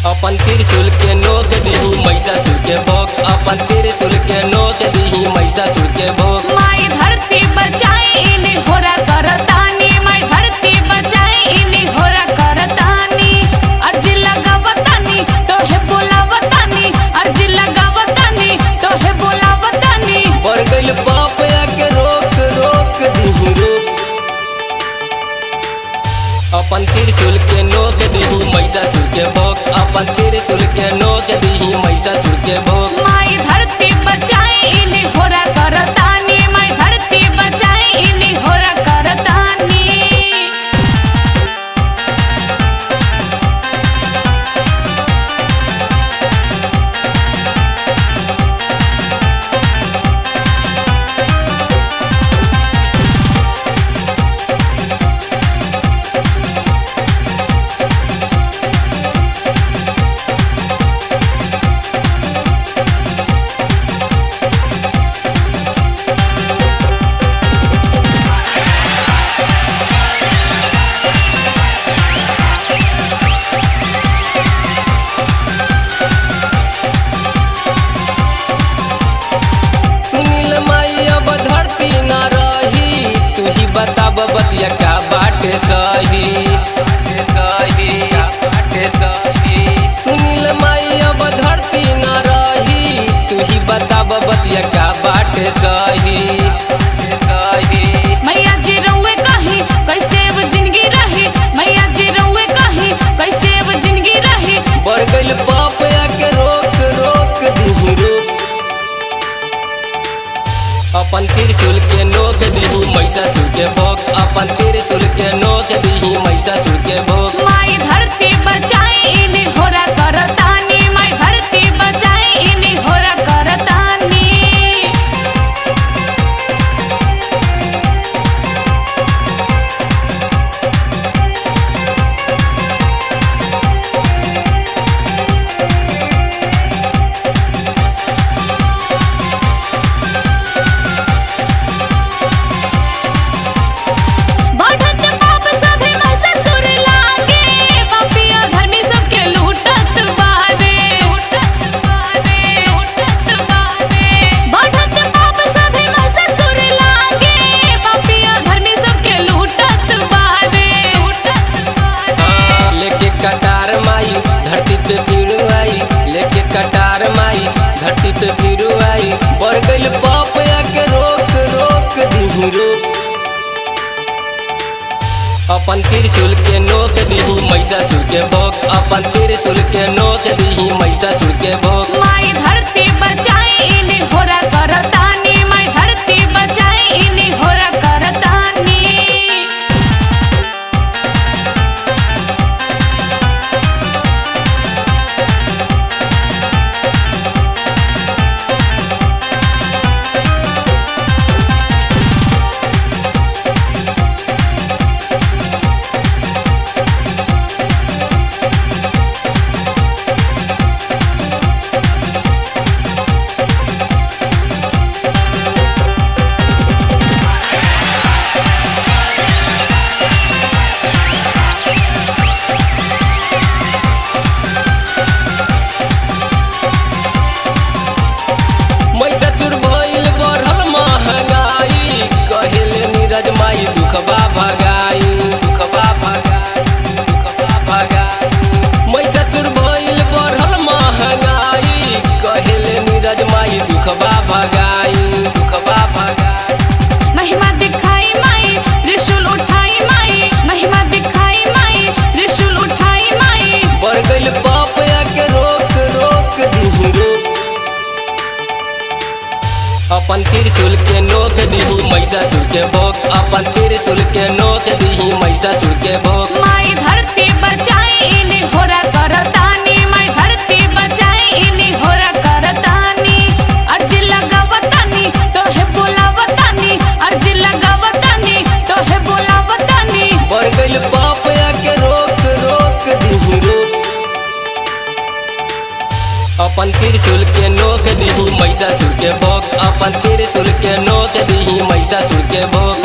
अपन त्रिशूल के नोक दीही महिषासुर के भोग अपन त्रिशूल के नोक दीही महिषासुर के भोग माई धरती बचाई इन्हीं होरा करतानी माई धरती बचाई इन्हीं होरा करतानी अर्जी लगावतानी तो है बोलावतानी अर्जी लगावतानी तो है बोलावतानी बढ़ गइल बाप के रोक रोक दीही रोक अपन त्रिशूल के नोक दीही महिषासुर के भोग अपन त्रिशूल के नोक दीही महिषासुर के भोग माई धरती बचाई इन्हीं होरा करतानी माई धरती बचाई इन्हीं होरा करतानी सुनील माई अब धरती न रही तू ही बताब बतिया का बाटे सही सुनील माई अब धरती न रही तू ही बताब बतिया का बाटे सही मैया जी रउए कही कैसे अब जिंदगी रही मैया जी रउए कही कैसे अब जिंदगी रही बढ़ गइल बाप के रोक रोक दीही रोक अपन त्रिशूल के नोक दीही महिषासुर के भोग अपन त्रिशूल के नोक दीही महिषासुर के भोग माई धरती बचाई इन्हीं होरा करतानी माई धरती बचाई इन्हीं होरा करतानी बढ़त पाप सभे महिषासुर लागे पापिया धर्मी सबके लूटत बावे बढ़त पाप सभे महिषासुर लागे पापिया धर्मी सबके लूटत बावे लेके कटार माई धरती पे फिर आई लेके कटार माई धरती पे फिर आई बढ़ गइल बाप के रोक रोक दीही रोक अपन त्रिशूल के नोक दीही महिषासुर के भोग अपन त्रिशूल के नोक दीही महिषासुर के भोग माई धरती बचाई इन्हीं होरा करतानी माई धरती बचाई इन्हीं होरा करतानी महिषासुर भइल बढ़ल महंगाई कहेले नीरज माई दुखबा भगाई दुखबा भगाई दुखबा भगाई महिषासुर भइल बढ़ल महंगाई कहेले नीरज माई दुखबा भगाई दुखबा भगाई महिमा दिखाई माई त्रिशूल उठाई माई महिमा दिखाई माई त्रिशूल उठाई माई बढ़ गइल बाप के रोक रोक दीही रोक अपन त्रिशूल के नोक दीही महिषासुर के भोग अपन त्रिशूल के नोक दीही महिषासुर के भोग माई धरती बचाई इन्हीं होरा करतानी माई धरती बचाई इन्हीं होरा करतानी अर्जी लगावतानी तो है बोलावतानी अर्जी लगावतानी तो है बोलावतानी बढ़ गइल बाप के रोक रोक दीही रोक अपन त्रिशूल के नोक दीही महिषासुर के भोग अपन त्रिशूल के नोक दीही महिषासुर के भोग